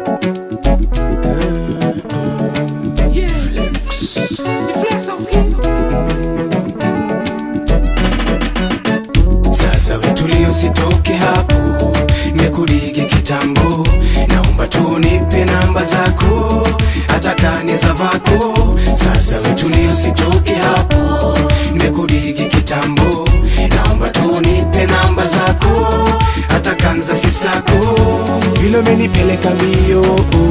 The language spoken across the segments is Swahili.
Sasa vitulio sitoke hapo, nimekurigi kitambo, naomba tu nipe namba zako, hata kani za vako. Sasa vitulio sitoke hapo, nimekurigi kitambo, naomba tu nipe namba zako, hata kanza sistako. Vile umenipeleka mbio,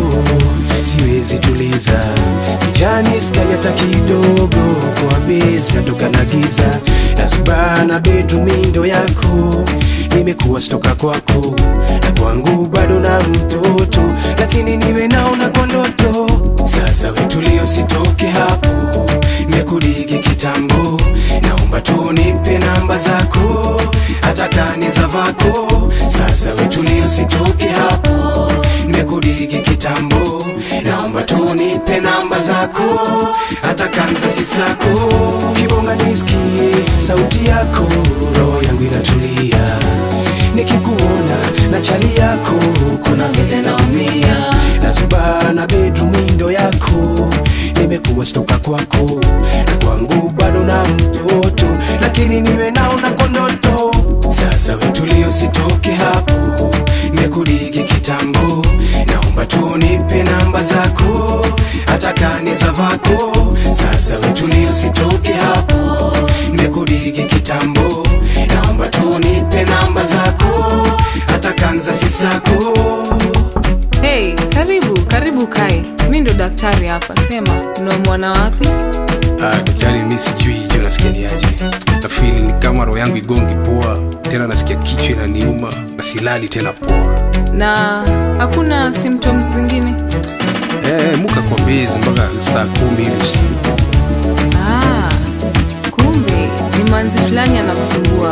siwezi tuliza, kijani sky hata kidogo, kwa bezi natoka na giza nasubana bedroom ndo yako nimekuwa stoka kwako na kwangu bado na mtoto lakini niwe naona kwa ndoto sasa wetulio sitoke hapo nimekurigi kitambo naomba tu nipe namba zako hata kani za vako sasa wetulio sitoke hapo nimekurigi kitambo naomba tu nipe namba zako hata kanza sistako kibonga nisikie sauti yako roho yangu inatulia nikikuona na chali yako kuna vile naumia nazubana bedroom window yako nimekuwa stoka kwako na kwangu bado na mtoto lakini niwe naona kwa ndoto sasa wetulio sitoke hapo nimekurigi kitambo naomba tu nipe namba zako hata kani za vako sasa wetulio sitoke hapo nimekurigi kitambo naomba tu nipe namba zako hata kanza sistako Hey, karibu karibu kae. Mi ndo daktari hapa, sema unaumwana wapi? Ah, daktari mi sijui jo nasikia ni aje nafili ni kama roho yangu igongi poa tena nasikia kichwa inaniuma na silali tena poa Na hakuna symptoms zingine? eh, muka kwa bezi mpaka saa kumi hivi usiku Ah, kumbe ni manzi fulani anakusumbua.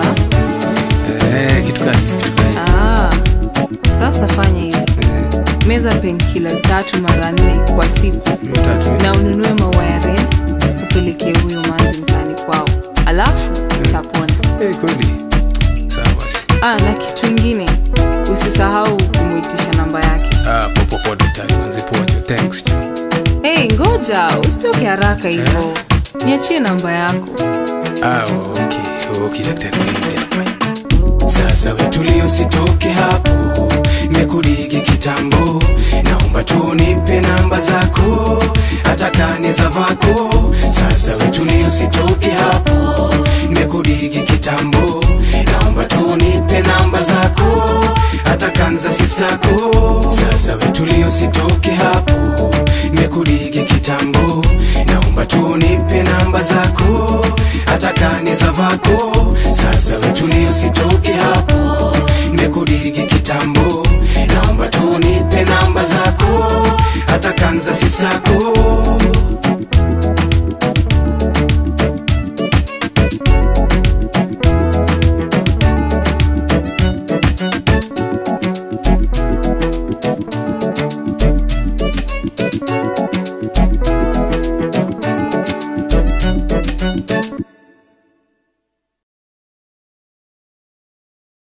eh, kitu gani kitu gani Ah, sasa fanya hivi, eh, meza painkillers tatu mara nne kwa siku hiyo tatu hiyo. na ununue maua ya red upelekee huyo manzi mtaani kwao, alafu utapona. eh, kweli sawa basi Ah, na kitu ingine usisahau kumwitisha namba yake. ah, popopo daktari manzi poa jo thanks jo Hey, ngoja usitoke haraka hivyo, niachie namba yako. ah, okay okay daktari nianze hapa sasa wetulio sitoke hapo nimekurigi kitambo naomba tu nipe namba zako hata kani za vako sasa wetulio sitoke hapo nimekurigi kitambo naomba tu nipe namba zako hata kanza sistako sasa wetulio sitoke hapo nimekurigi kitambo naomba tu nipe namba zako hata kani za vako sasa wetulio sitoke hapo nimekurigi kitambo naomba tu nipe namba zako hata kanza sistako